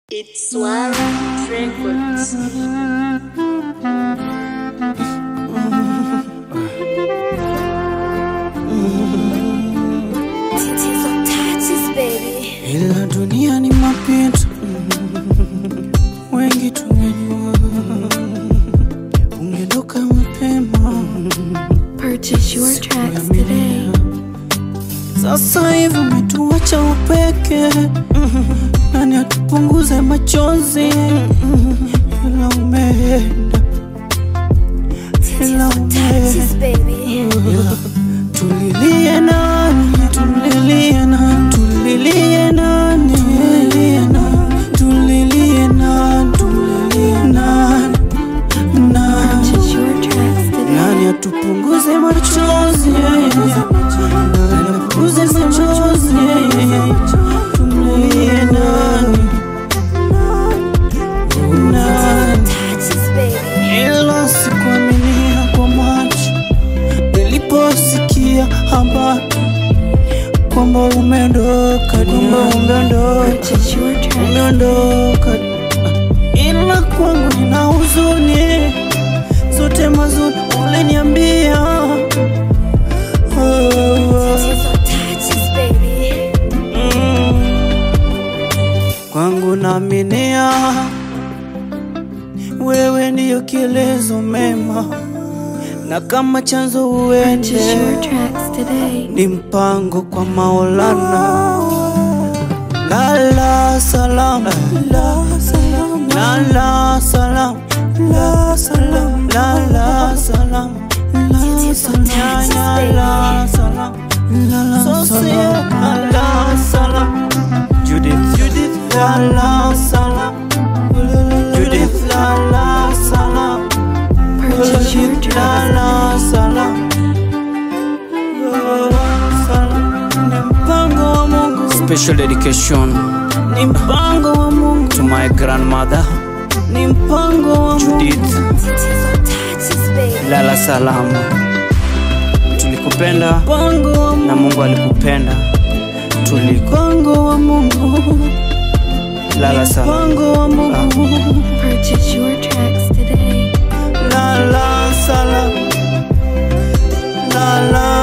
It's Swara Records. Tatizo touches, baby. ila dunia ni mapito, wengi tungejua, ungedoka mapema. Purchase your tracks today. Sasa hivi umetuacha upeke, nani atupunguze machozi? Ila umeenda, ila Tatizo umeenda touches, baby. Tulilie nani, tulilie nani, tulilie nani, tulilie nani, tulilie nani, tulilie nani, nani, Purchase your tracks today. nani atupunguze machozi, nani apunguze machozi, tulilie nani, nani Touches, baby. ila sikuaminia kwa macho niliposikia habari kwamba umeondoka, kwamba umeondoka, Purchase your tracks. umeondoka, ila kwangu nina huzuni zote mazuri uliniambia. Oh, oh, Tatizo touches, baby. mm. Kwangu naaminia wewe ndiyo kielezo mema, na kama chanzo Purchase your uende tracks today. ni mpango kwa Maulana. Lala salam, la salam, lala salam, la salam, lala salam, la salam, la salam, lala salam, lala salam. Judith, Judith, lala salam, Judith, lala salam, Purchase your Judith, tracks. lala salam. Ni mpango wa Mungu. Special dedication ni mpango wa Mungu to my grandmother ni mpango wa Mungu Judith Tatizo touches, baby. lala salama tulikupenda mpango wa Mungu na Mungu alikupenda tulikongo wa Mungu lala salama mpango wa Mungu Purchase your tracks today. lala salama lala